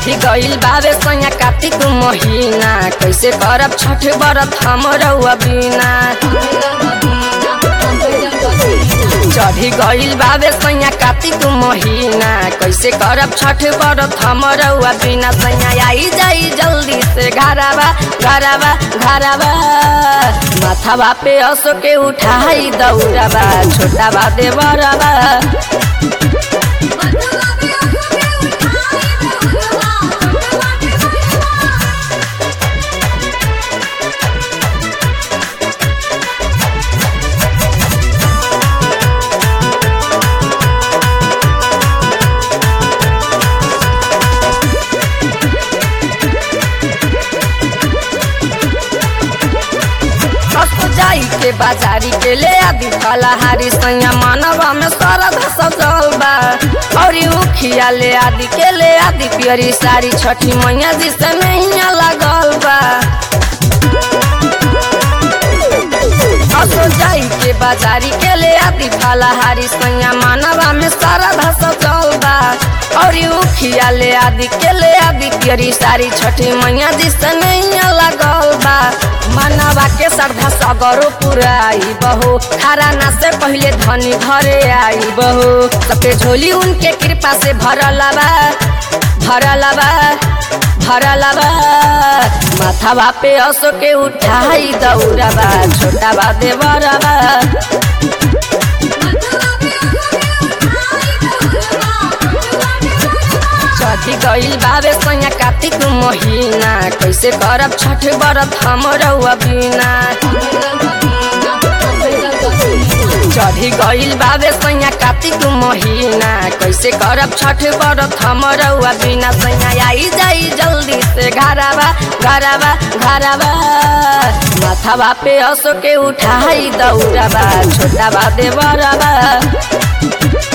चढ़ी गइल बावे सैया कार्तिक महीना कैसे करब छठ बरत हम रउआ बिना चढ़ी गइल बावे सैया कार्तिक महीना कैसे करब छठ बरत हम रउआ बिना सैया आई जाई जल्दी से घरावा घरावा घरावा माथावा पे असो के उठाई दौड़ावा छोटा बा देवरवा कसो जाई के बाजारी के ले आदि फलाहारी सैया मानवा में सरद सजल बा और उखिया ले आदि के ले आदि पियरी सारी छठी मैया जी से नैया लगल बा कसो जाई के बाजारी के ले आदि फलाहारी सैया मानवा में सरद सजल बा और उखिया ले आदि के ले आदि पियरी सारी छठी मैया जी से नैया लगल बा मनवा के श्रद्धा सगरो पुराई बहो खराना से पहले धनी घरे आई बहो सबके झोली उनके कृपा से भरल बा भरल बा भरल बा माथावा पे असो के उठाई दौड़बा छोटा बा देवरबा चढ़ी गइल बावे सैया कार्तिक महीना कैसे करब छठ बरत हम रउआ बिना चढ़ी गइल बावे सैया कार्तिक महीना कैसे करब छठ बरत हम रउआ बिना सैया आई जाई जल्दी से घरावा घरावा घरावा माथावा पे असो के उठाई दौड़ावा छोटा बा देवरबा